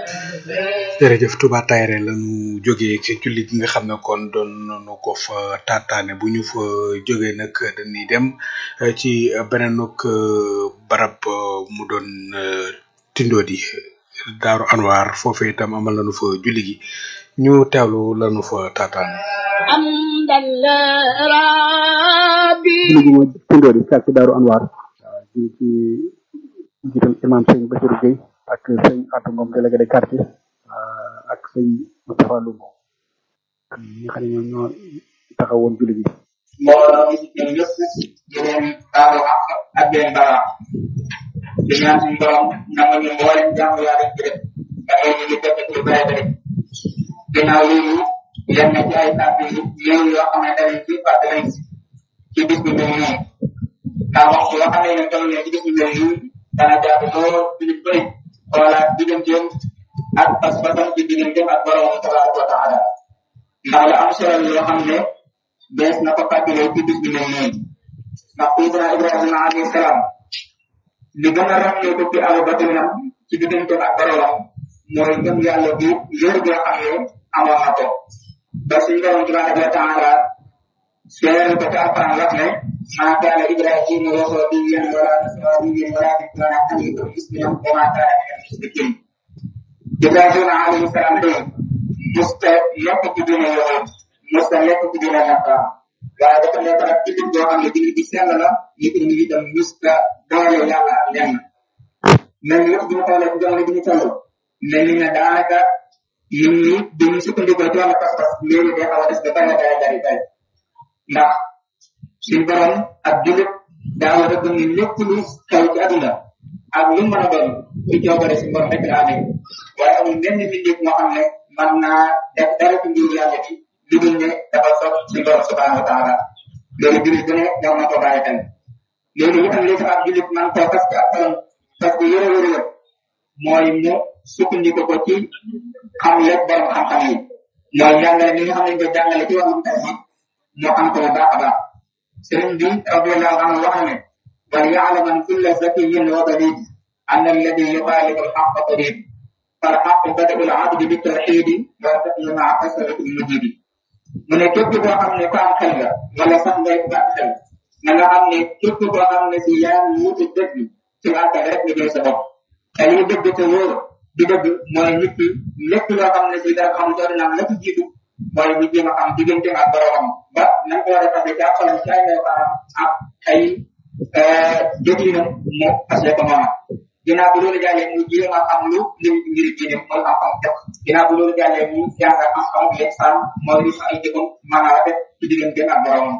jërëjëf Touba Tayre lañu jógee ci julli gi nga xam ne kon doon nañu ko fa taataane bu ñu fa jógee nag dañuy dem eh, ci beneenuk eh, barab eh, mu doon eh, Tindodi Daaru Anwar foofee itam amal nañu fa julli gi ñu teewlu lañu fa taataane حمدا لربي julli gi mooy Tindodi fekk ci Daaru Anwar waaw ci ci jiital imam sëñ Bassirou Gueye ak sëñ Atou Ngom délégué de quartier ah, ak sëñ Moustapha Loum ñi nga xam ne ñoom ñoo taxawoon julli gi mbooloo mi ñoom ñëpp di leen baalu àq ak di leen baal àq di ñaan suñu borom nangu ñu mboolem jàmm yaa leen ci def da ngay ñu ngi fekk ci bare bare ginnaaw loolu yenn ci ay kàddu yu néew yoo xamante ne ci fàttali ci bis bi mel nii ndax waxtu yoo xam ne ne toll ne ci bis bi mel nii dana jaadu lool suñu bëri xoolaat digganteem ak pas-pasam ci digganteem ak borom tabaraka wa taala ndax la am solo yoo xam ne bees na ko fàttalee ci bis bi mel nii ndax Seydina Ibrahima alayhi salaam li gën a ràññee ko ci aw batinam ci digganteem ak boromam mooy gëm yàlla bu wér goo xam ne amoon na ko ba suñu borom tabaraka wa taala seere ko ci alquran wax ne maa kaana Ibrahima yahudiyan wala nasraniyan walakin kaana hanifan musliman wa maa kaana min al-mushrikin Ibrahima alayhi salaam de musta nekk ci diine yahud musta nekk ci diine nasara waaye dafa nekk nag ci boo xam ne diine bi sell la nit ñi itam musta doole yàlla ak lenn mel ni yëpp bu ñu xoolee ci jamono bi ñu toll mel ni ne daanaka nit ñi dañuy sukkandikoo ci wàllu pas-pas léegi day xaw a des ba bari bari bari bari ndax suñ borom ak jullit daa war a gëm ni lépp lu xew ci àdduna ak lu mën a doon ci coobare suñ borom rek la amee waaye amul benn mbindeef moo xam ne mën naa def dara ci mbiru yàlla bi lu dul ne dafa soog suñ borom subhanahu wa taala loolu jullit bu ne war na ko bàyyi xel loolu itam li tax ab jullit man koo fas ci ab xolam parce que yore yore yëpp mooy mu sukkandiku ko ci xam lépp borom xam-xam yi mooy jàngale mi nga xam ne ñu ko jàngale ci wàllum tawhid moo xam ko bu baax a baax sëriñ bi radiallahu anhu wax ne wal yaalaman kulla zakiyin wa balid an alladi yuxaalifu alxaqa talib فالحق بدأ العبد بالتوحيد والفقه مع كثرة المجيد mu ne képp koo xam ne ko am xel la wala sax ngay ko am xel na nga xam ne képp koo xam ne si yaa ngi wuti dëgg ci àttal rek nga jël sa bopp te liy dëgg te wóor di dëgg mooy nit ki lépp loo xam ne si dara xam doon naan la ci jiitu mooy ñu jéem a xam diggante ak boromam ba nañ ko war a fase ci ak xolam ci ay melokaanam ak ay jëflinam mu fase ko noonu ginnaaw bu loolu jàllee mu jéem a xam lu lim ci mbiri diine mooy xam-xam jox ginnaaw bu loolu jàllee mu jàng xam-xam lexsaan mooy li ay jëfam mën a rafet ci diggante ak boromam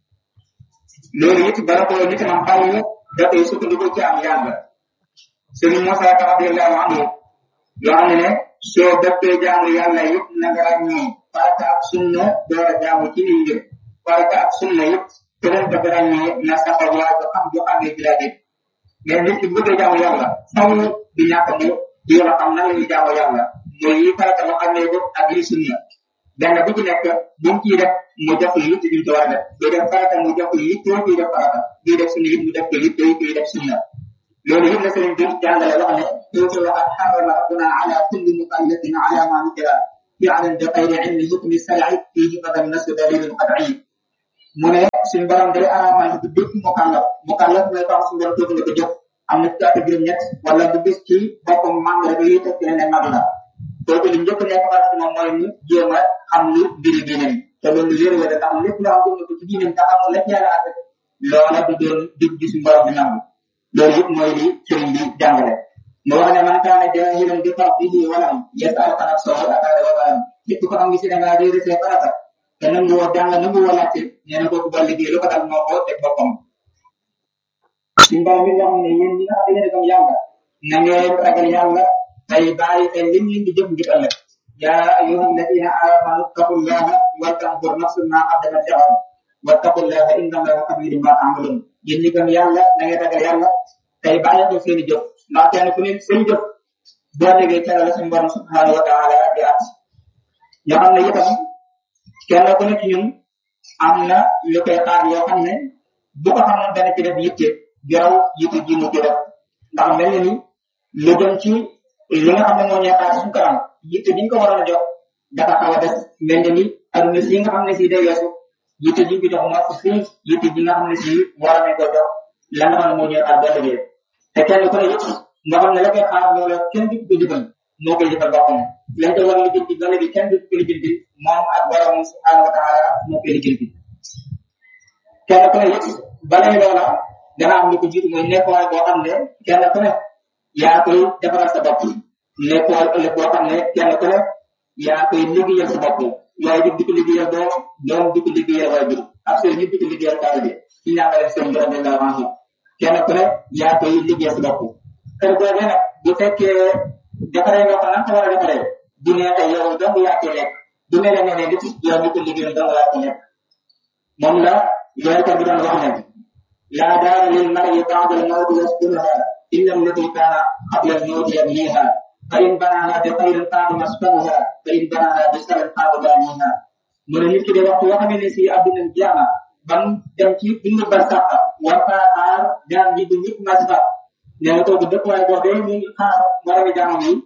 loolu it bala ko nit am xaw dafay sukkandiku ci am yàlla sëriñ Moussa Ka radiallahu anhu yoo xam ne ne soo dëppee jaamu yàlla yëpp na nga ràññee farata ak sunna door a jaamu ci liy njëkk farata ak sunna yëpp keneen ko ràññee na saxal waa ba xam ju xamee ci laa mais nit ki bu bëggee jaamu yàlla faw di ñàkk mu jéem a xam nan la ñuy jaamu yàlla mooy yi farata mu xamee ko ak yi sunna benn bu ci nekk bu mu ciy def mu jox ko yitt bi mu ci war a def buy def farata mu jox ko yitt kuy def farata buy def sunna it mu def ko yitt kuy def sunna loolu yëpp la sëriñ bi jàngale wax ne tuuti wa qad harrama rabbuna ala kulli mukallafin ala ma nukira fi'lan bi xayri ilmi hukmi shar'i fihi fadan nasu dalilun qat'i mu ne suñu borom day araamal ci bépp mukallaf mukallaf mooy tax suñu borom dootu la ko jox am na ci juróom ñett wala bu gis ci boppam màng rek yi teg ne mag la kooku li njëkk nekk farata moom mooy mu jéem a xam lu mbiri diinam te loolu lu yëre la tax lépp loo xam ko ci diinam te xamul lépp yàlla àtte loola du doon dig gi suñu borom di nangu loolu yëpp mooy li sëriñ bi jàngale mu wax ne man kaane jaahilan bi fadlihi walam yasal xanat soo ataare wa walam képp ko xam ngi si da ngaa réere see farata te nangu woo jàng nangu woo laajte nee na kooku ba liggéey lu ko dal moo ko teg boppam suñ borom bi nga xam ne yéen ñi nga xam ne yéen a gëm yàlla na ngeen ragal yàlla tey bàyyi xel lim leen di jëf ngir ëllëg yaa ayuha alladina amanu taqullaha wal tanzur nafsun ma qaddamat li'ad wattaqullaha inna allaha khabirun ma ta'malun yéen ñi gëm yàlla na ngeen ragal yàlla tey bàyyi ko seen i jëf ndax kenn ku ne seen i jëf boo déggee ca la suñu borom subhanahu wa taala di at yoo xam ne itam kenn ku ne ci ñun am na lu koy xaar yoo xam ne bu ko xamoon dana ci def yitte jaraw yitte ji mu ci def ndax mel na ni lu jëm ci li nga xam ne moo ñëwaat suñu kanam yitte bi ñu ko waroon a jox dafa xaw a des mel ni aduna si nga xam ne si day weesu yitte ji ñu ko jox moo ko fii yitte ji nga xam ne si war nañ ko jox la nga xam ne moo ñëwaat ba liggéey te kenn ku ne it nga xam ne la koy xaar moo la kenn du ko jëfal moo koy jëfal boppam lañ ko war a lijjanti ba léegi kenn du ko lijjanti moom ak borom subhanahu wa taala moo koy lijjanti kenn ku ne it balay loola dana am lu ko jiitu mooy nekkuwaay boo xam ne kenn ku ne yaa koy defaral sa bopp nekkuwaay ëllëg boo xam ne kenn ku ne yaa koy liggéeyal sa bopp waaye di di ko liggéeyal doom doom di ko liggéeyal waajur ak seen nit di ko liggéeyal taalibe ci ñaanale seen borom de la range kenn ku ne yaa koy liggéeyal sa bopp kër googee nag bu fekkee defaree nga ko nan ko war a defaree bu neexee yow dong yaa koy lekk bu ne la nee ne nit yow di ko liggéeyal dong yaa koy lekk moom la yonente bi doon wax ne لا دار للمرء بعد الموت يسكنها إلا التي كان قبل الموت يبنيها فإن بناها بخير قاد مسكنها فإن بناها بشر قاد بانيها mu ne nit ki de waxtu yoo xamee ne si àdduna jaama bam dem ci dund ba sax war faa xaar jaam ji du ñëpp mas fa ne nga toog dëkk waaye boobee mu ngi xaar moromi jaamam yi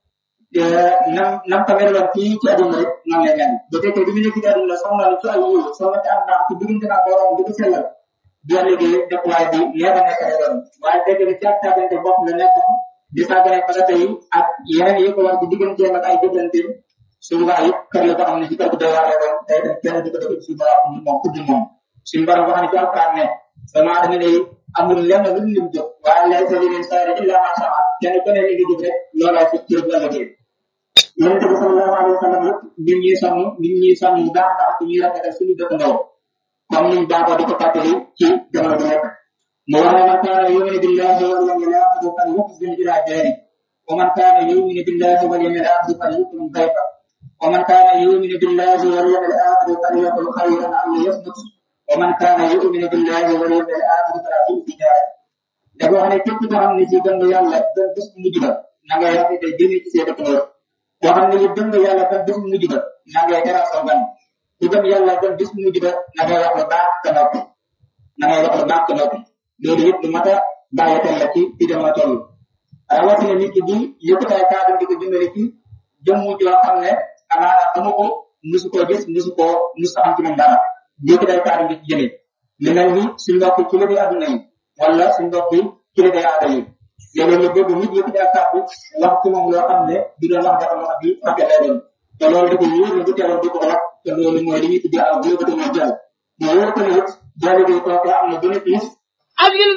nam nam ko meloon fii ci àdduna rek nam la mel bu fekkee bi mu nekk ci àdduna soxla ci ay yiw soxla ci am ndax ci diggante ak borom di ko sellal boo liggéey dëkkuwaay bi leer na nekk doon waaye dégg nga càpp càppante bopp la nekk di sàggane farata yi ak yeneen yi ko war ci digganteem ak ay jëflante souvent it kër la ko xam ne ci kër gu doy waar doon tey tam kenn di ko def ci dara moom kudd moom suñu borom wax ne ci alquran ne sama dama ne amul lenn lu lim jóg waaye lay sa leen saare illa ma sama kenn ku ne li nga jóg rek loolaa fi cër bu ëllëgee yonente bi sallallahu alayhi wa sallam yëpp nit ñuy sonn nit ñuy sonn bu baax baax ci ñuy rafetal suñu dëkkandoo comme niñ baaxoo di ko fàttali ci jamono bu nekk mu wax ne man kaana yuminu billahi wal yawmil akhir fal yuhsin ila jari wa man kaana yuminu billahi wal yawmil akhir fal yukrim dayfa wa man kaana yuminu billahi wal yawmil akhir fal yaqul khayran aw liyasmut wa man kaana yuminu billahi wal yawmil akhir fala yuhsin jari dafa wax ne képp koo xam ne si gëm nga yàlla ba bés bu mujj ba na ngay rafete jëme ci seen dëkkandoo koo xam ne ni gëm nga yàlla ba bés bu mujj ba na ngay teral sa gan ku gëm yàlla ba bis mu mujj ba na ngay wax lu baax te noppi na ngay wax lu baax te noppi loolu yëpp lu mat a bàyyi xel la ci fi dama toll rawatina nit ki di yëkkataay kàddu di ko jëmale ci jëmm joo xam ne amaana xamu ko musu koo gis musu koo musu am ci moom dara yëkkataay kàddu di ci jëme lu mel ni suñ mbokk ci la di àdduna yi wala suñ mbokk ci la di aada yi léeg-léeg nga bëgg nit yëkkataay kàddu wax ci moom loo xam ne di doon wax dafa wax bi fàtte lay doon te loolu di ko wóor ne bu teewoon di ko wax te loolu mooy li ñuy tuddee aw yëkkati mooy jàll mais wóor ko ne it jàll bi kooku am na bénéfice أجل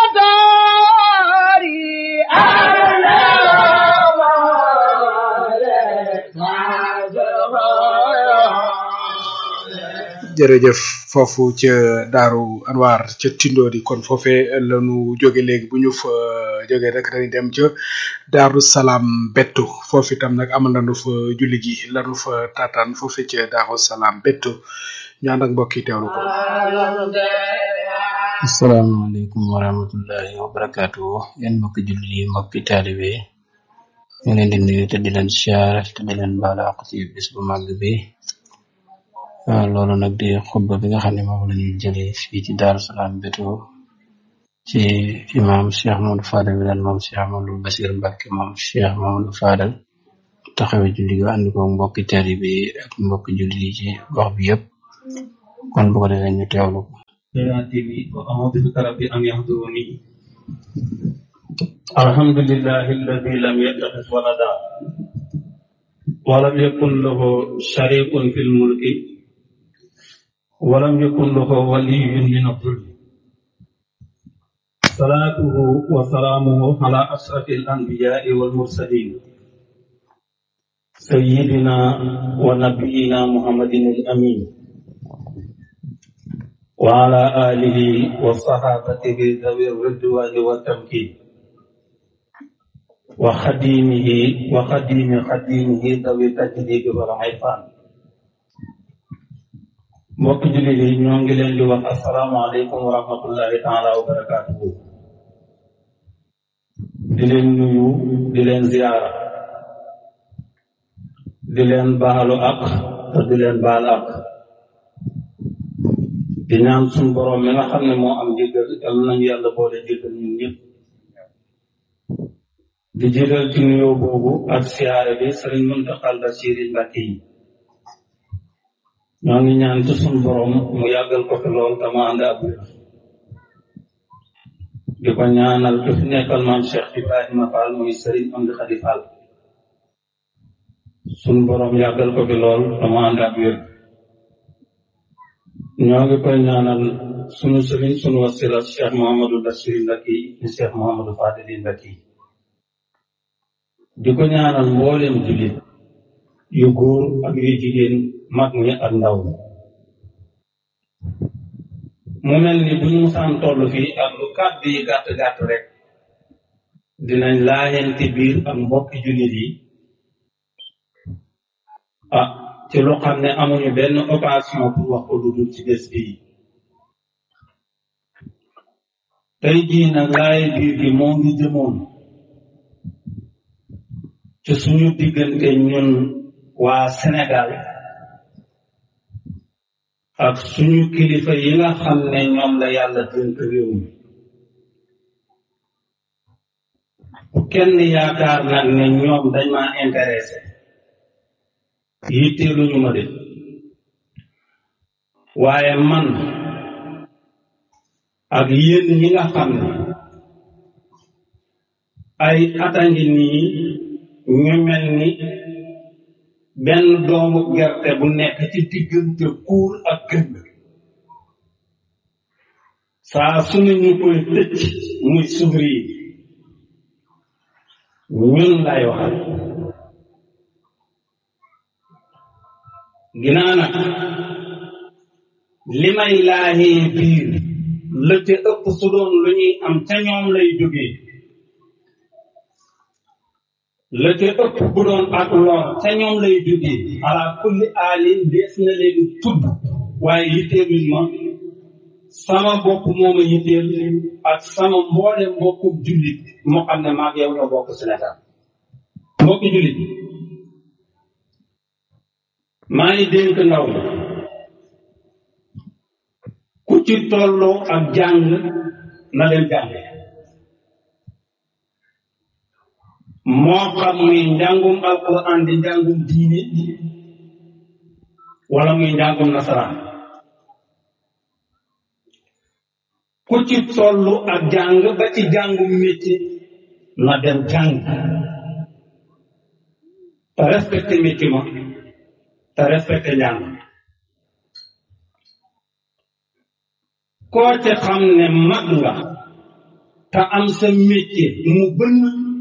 داري jërëjëf foofu ca daaru anwar ca tindoodi kon foofee lanu jóge léegi bu ñu fa jóge rek dañuy dem ca daaru salaam bettu foofu itam nag amal nañu fa julli gi lanu fa taataan foofu ca daaru salaam bettu ñu ànd ak mbokk yi teewlu ko asalaamaaleykum wa rahmatullahi wa barakaatu yéen mbokki jullit yi mbokki taalibe yi ñu leen di nuyu te di leen siyaare te di leen baal àq ci bis bu màgg bi waaw loolu nag di xutba bi nga xam ne moom la ñuy jëlee fii ci Daaru Salaam Beto ci imam Cheikh Mamadou Fadal bi daan moom Cheikh Mamadou Basir Mbacke moom Cheikh Mamadou Fadal taxawee julli gi ànd ko mbokki taalibe yi ak mbokki jullit yi ci gox bi yëpp kon bu ko defee ñu teewlu ko سيأتيني وأعوذ بك ربي أن يحضرني الحمد لله الذي لم يتخذ ولدا ولم يكن له شريك في الملك ولم يكن له ولي من الظلم صلاته وسلامه على أشرف الأنبياء والمرسلين سيدنا ونبينا محمد الأمين وعلى آله وصحابته ذوي الرضوان والتمكين وخديمه وخديم خديمه ذوي التجديد والعرفان mbokk jullit yi ñoo ngi leen di wax asalaamaaleykum wa rahmatullahi taala wa barakaatuhu di leen nuyu di leen ziyaara di leen baalu ak te di leen baal ak di ñaan suñ borom mi nga xam ne moo am jéggal yal nañu yàlla boole jéggal ñun ñëpp di jiital ci nuyoo boobu ak siyaare bi sëriñ Muntaxal Basiiri Mbàkke yi ñoo ngi ñaan ci sun borom mu yàggal ko fi lool te mu ànd ak wér di ko ñaanal ki fi nekkal maam Cheikh Ibrahima Fall muy sëriñ Amdi Xadi Fall sun borom yàggal ko fi lool te mu ànd ak wér ñoo ngi koy ñaanal sunu sëriñ sunu wasila Cheikh Mouhamadou Basiiri Mbàkke yi di Cheikh Mouhamadou Fadili Mbàkke yi di ko ñaanal mboolem jullit yu góor ak yu jigéen mag ñi ak ndaw ñi mu mel ni bu ñu musaan toll fii ak lu kàddu yi gàtt gàtt rek dinañ laajante biir ak mbokki jullit yi ah ci lu xam ne amuñu benn occasion pour wax ko lu dul ci bés bii tey jii nag laaye biir gi moo ngi jëmoon ci suñu diggante ñun waa Sénégal ak suñu kilifa yi nga xam ne ñoom la yàlla dénk réew mi kenn yaakaar nag ne ñoom dañ ma intéressé yitteeluñu ma de waaye man ak yéen ñi nga xam ne ay atangi nii ñu mel ni benn doomu gerte bu nekk ci diggante kuur ak gënd saa su ne ñu koy tëcc muy sugri yi ñun lay waxal ginaa nag li may laajee biir la ca ëpp su doon lu ñuy am ca ñoom lay jógee la ca ëpp bu doon ak lor ca ñoom lay jógee ala kulli aalin dees na leen tudd waaye yitteeluñ ma sama bopp mooma yitteel ak sama mboole mbokku jullit moo xam ne maag yow ñoo bokk Sénégal mbokki jullit maa ngi dénk ndaw la ku ci tolloo ak jàng na leen jànge moo xam muy njàngum alquran di njàngum diine wala muy njàngum nasaraan ku ci tollu ak jàng ba ci jàngum métier na dem jàng te respecté métier ma te respecté njàng koo ci xam ne mag nga te am sa métier mu bënn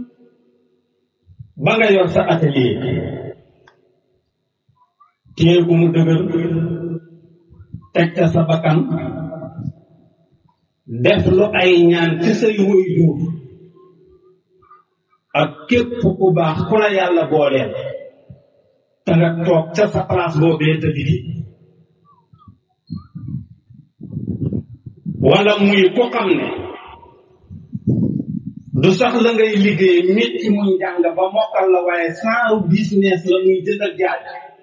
ba nga yor sa atelier téye ku mu dëgër teg ca sa bakkan def lu ay ñaan ci say woy duur ak képp ku baax ku la yàlla booleel te nga toog ca sa place boobee te liggéey wala muy ku xam ne du sax la ngay liggéey métti muy njàng ba mokkal la waaye sans business la muy jënd ak jaay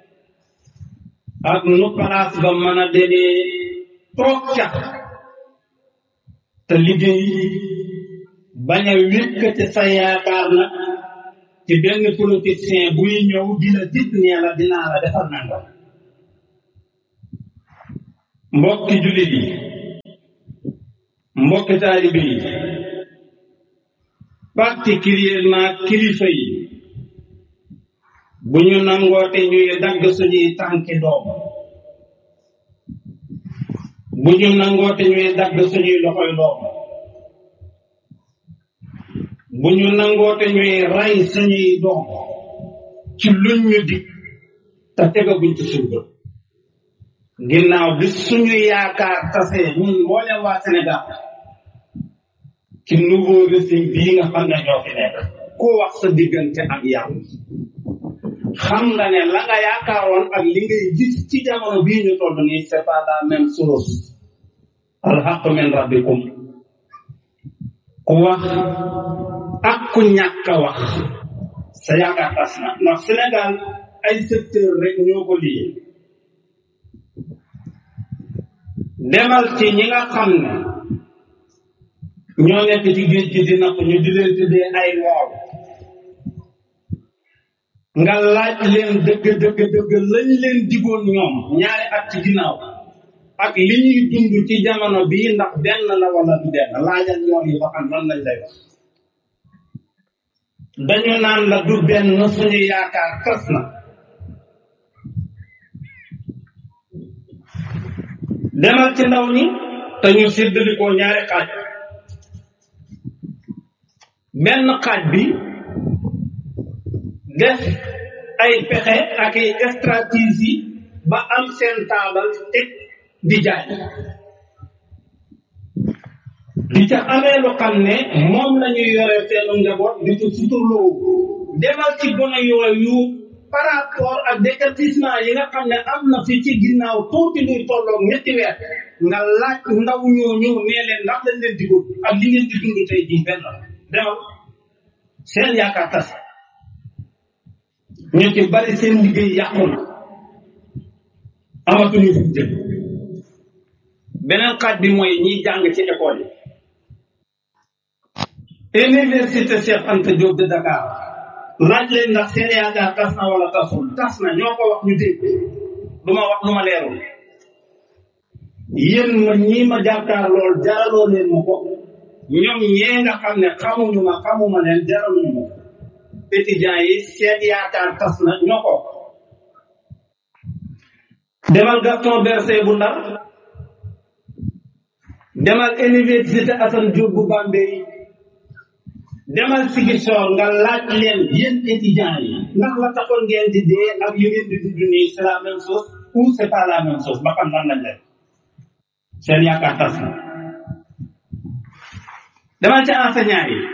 ak nu place ba mën a demee toog ca te liggéey bañ a wékkate sa yaakaar na ci benn politicien buy ñëw di la dit nee la dinaa la defar nangam mbokki jullit yi mbokki taalibe yi particulièrement kilifa yi bu ñu nangoote ñuy dagg suñuy tànki doom bu ñu nangoote ñuy dagg suñuy loxoy doom bu ñu nangoote ñuy rey suñuy doom ci luñ ñu dig te tegaguñ ci suñ bët ginnaaw bi suñu yaakaar tasee ñun mboolem waa Sénégal ci nouveau régime bii nga xam ne ñoo fi nekk ku wax sa diggante ak yàlla xam nga ne la nga yaakaaroon ak li ngay gis ci jamono bii ñu toll nii c'est pas la même chose alxaq min rabbikum ku wax ak ku ñàkk a wax sa yaakaar tas na ndax Sénégal ay secteur rek ñoo ko lii demal ci ñi nga xam ne ñoo nekk ci géej gi di napp ñu di leen tuddee ay mool nga laaj leen dëgg dëgg dëgg lañ leen digoon ñoom ñaari at ci ginnaaw ak li ñuy dund ci jamono bii ndax benn la wala du benn laajal ñoom yi ba xam lan lañ lay wax dañu naan la du benn suñu yaakaar tas na demal ci ndaw ñi te ñu séddalikoo ñaari xaaj benn xaaj bi def ay pexe ak ay stratégie ba am seen taabal teg di jaay di ca amee lu xam ne moom la ñuy yore seenu njaboot di ci suturloo demal ci gone yooyu par rapport ak décatissement yi nga xam ne am na fi ci ginnaaw tuuti luy tolloog ñetti weer nga laaj ndaw ñooñu nee leen ndax lañ leen digul ak li ngeen di dund tey jii benn la demal seen yaakaar tas ñu ci bari seen liggéey yàqu na amatuñu fu jëm beneen xaaj bi mooy ñiy jàng ci école yi université Cheikh Anta Diop de Dakar laaj leen ndax seen yaakaar tas na wala tasul tas na ñoo ko wax ñu dégg du ma wax lu ma leerul yéen ma ñii ma jàkkaar lool jaraloo leen ma ko ñoom ñee nga xam ne xamuñu ma xamuma leen jaraluñu ma étudiants yi seen yaakaar tas na ñoo ko demal Gaston Berger bu Ndar demal université Assane Diop bu Bambey demal Ziguinchor nga laaj leen yéen étudiants yi ndax la taxoon ngeen di dee ak li ngeen di dund nii c'est la même chose ou c'est pas la même chose ba xam lan lañ leen seen yaakaar tas na demal ci enseignant yi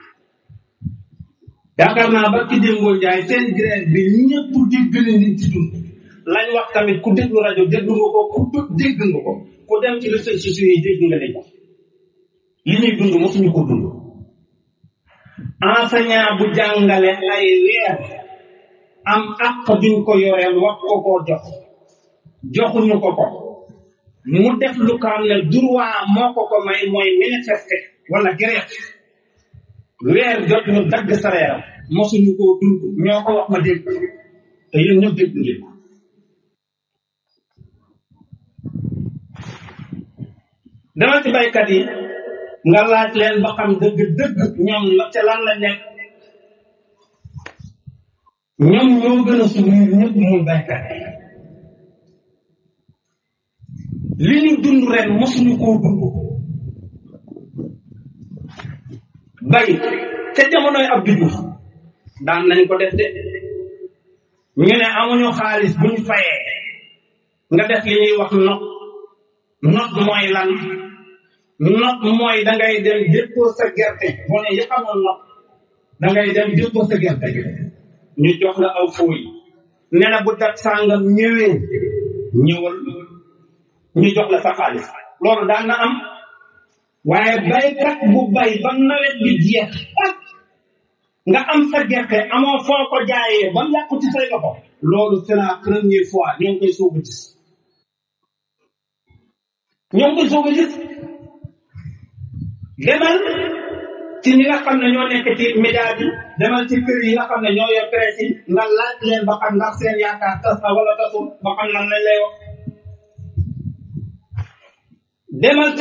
yaakaar naa ba ci démboo njaay seen grève bi ñëpp dégg na nit ci dund lañ wax tamit ku déglu rajo déglu nga ko ku dégg dégg nga ko ku dem ci réseaux sociaux yi dégg nga leen li ñuy dund mosuñu ko dund enseignant bu jàngale ay weer am àq duñ ko yoreel wax ko koo jox joxuñu ko ko mu def lu ko xam ne droit moo ko ko may mooy manifester wala grève weer jot ñu dagg salaire mosuñu koo dund ñoo ko wax ma dégg te yéen ñëpp dégg ngeen ko dama ci baykat yi nga laaj leen ba xam dëgg dëgg ñoom la ca lan la nekk ñoom ñoo gën a souffrir ñëpp muy baykat yi li ñu dund ren mosuñu koo dund bay ca jamonoy Abdou Diouf daan nañ ko def de ñu ne amuñu xaalis buñ fayee nga def li ñuy wax not not mooy lan not mooy da ngay dem déppoo sa gerte boo ne yëpp amoon not da ngay dem déppoo sa gerte ñu jox la aw fooy ne na bu dat sàngam ñëwee ñëwal ñu jox la sa xaalis loolu daan na am waaye baykat bu bay ba nawet bi jeex ak nga am sa gerte amoo foo ko jaayee ba mu yàqu ci say loxo loolu c'est la première fois ñoo ngi koy soog a gis ñoo ngi koy soog a gis demal ci ñi nga xam ne ñoo nekk ci média bi demal ci kër yi nga xam ne ñoo yor presse yi nga laaj leen ba xam ndax seen yaakaar tas na wala tasul ba xam lan lañ lay wax demal ci